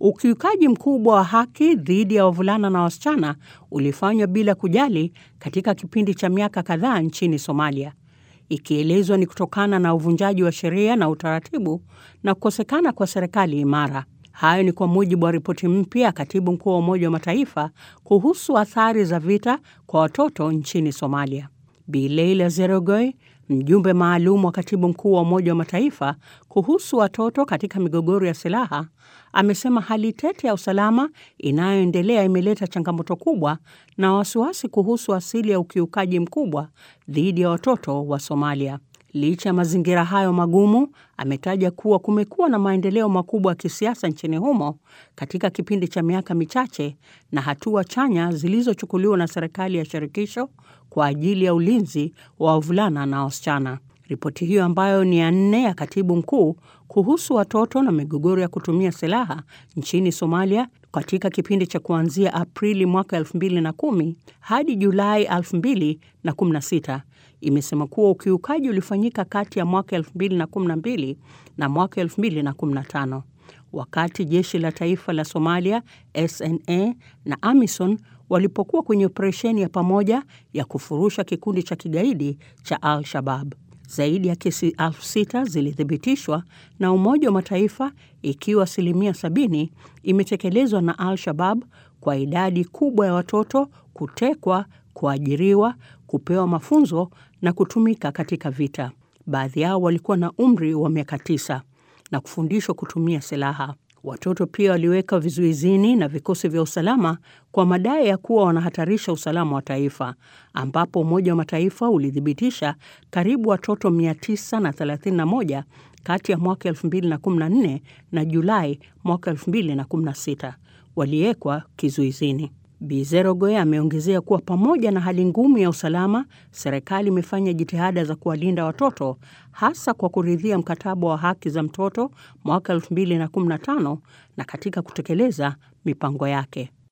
Ukiukaji mkubwa wa haki dhidi ya wavulana na wasichana ulifanywa bila kujali katika kipindi cha miaka kadhaa nchini Somalia, ikielezwa ni kutokana na uvunjaji wa sheria na utaratibu na kukosekana kwa serikali imara. Hayo ni kwa mujibu wa ripoti mpya ya katibu mkuu wa Umoja wa Mataifa kuhusu athari za vita kwa watoto nchini Somalia. Bi Leila Zerogoy, mjumbe maalum wa katibu mkuu wa Umoja wa Mataifa kuhusu watoto katika migogoro ya silaha, amesema hali tete ya usalama inayoendelea imeleta changamoto kubwa na wasiwasi kuhusu asili ya ukiukaji mkubwa dhidi ya watoto wa Somalia. Licha ya mazingira hayo magumu, ametaja kuwa kumekuwa na maendeleo makubwa ya kisiasa nchini humo katika kipindi cha miaka michache na hatua chanya zilizochukuliwa na serikali ya shirikisho kwa ajili ya ulinzi wa wavulana na wasichana. Ripoti hiyo ambayo ni ya nne ya katibu mkuu kuhusu watoto na migogoro ya kutumia silaha nchini Somalia katika kipindi cha kuanzia Aprili mwaka 2010 hadi Julai 2016 imesema kuwa ukiukaji ulifanyika kati ya mwaka 2012 na mwaka 2015 wakati jeshi la taifa la Somalia SNA na AMISON walipokuwa kwenye operesheni ya pamoja ya kufurusha kikundi cha kigaidi cha Al-Shabab. Zaidi ya kesi elfu sita zilithibitishwa na Umoja wa Mataifa, ikiwa asilimia sabini imetekelezwa na Al-Shabab, kwa idadi kubwa ya watoto kutekwa, kuajiriwa, kupewa mafunzo na kutumika katika vita. Baadhi yao walikuwa na umri wa miaka tisa na kufundishwa kutumia silaha. Watoto pia waliweka vizuizini na vikosi vya usalama kwa madai ya kuwa wanahatarisha usalama wa taifa, ambapo Umoja wa Mataifa ulithibitisha karibu watoto 931 kati ya mwaka 2014 na Julai mwaka 2016 waliwekwa kizuizini. Bi Zerogoy ameongezea kuwa pamoja na hali ngumu ya usalama, serikali imefanya jitihada za kuwalinda watoto hasa kwa kuridhia mkataba wa haki za mtoto mwaka 2015 na katika kutekeleza mipango yake.